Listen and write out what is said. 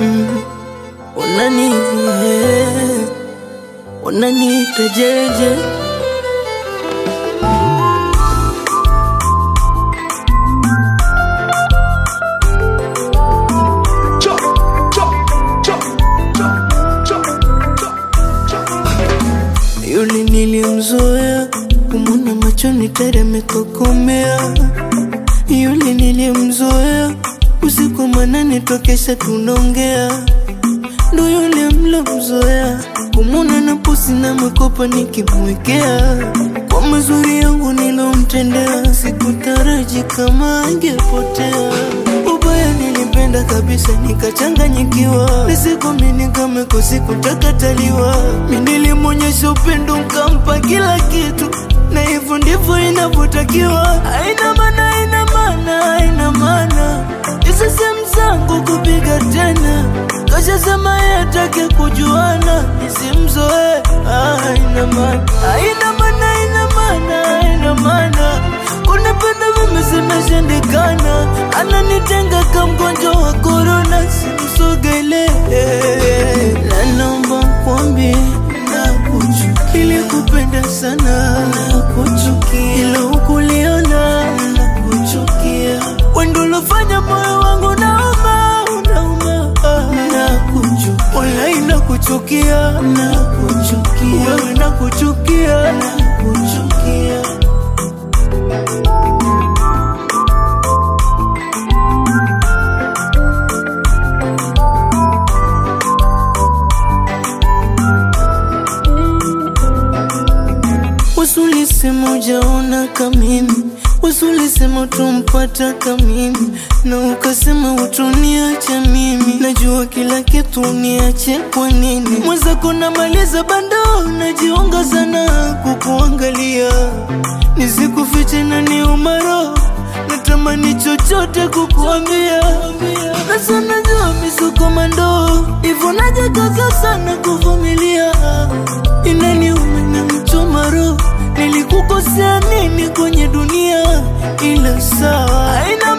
mm. Unani eh, unaniita jeje Yule nilimzoea kumwona machoni teremekokomea. Yule nilimzoea usiku manane tokesha tunaongea. Ndo yule mlomzoea kumwona na pusi na mwekopa nikimwekea. Kwa mazuri yangu nilomtendea, sikutaraji kama angepotea. Ubaya nilipenda kabisa nikachanganyikiwa, nisikomini kama kusikutakaaliwa. Mi nilimwonyesha upendo nkampa kila kitu, na hivyo ndivyo inavyotakiwa. Haina maana, haina maana, haina maana hizo sehemu zangu kupiga tena, kashasema yeye atake kujuana, nisimzoe. Ah, haina maana, haina maana, haina maana, haina maana kunipenda mimi zimeshindikana, ananitenga kama mgonjwa wa korona, simsogele. Na naomba kwambi nakuchukia, ilikupenda sana nakuchukia, ila hukuliona nakuchukia, wendo ulofanya moyo wangu nauma, unauma, nakuchukia, walai nakuchukia, nakuchukia, wewe nakuchukia, nakuchukia. Wasulisema ujaona kamimi, wasulisema utumpata kamimi, na ukasema utuniacha mimi. Najua kila kitu uniache kwa nini? Mwenzako namaliza bando, najiunga sana kukuangalia, nisikufiche na ni umaro natamani chochote kukuambia, na sana jua misukomando hivyo najikaza sana kuvumilia, inaniuma na mchoma roho, nilikukosea nini kwenye dunia? Ila sawa, haina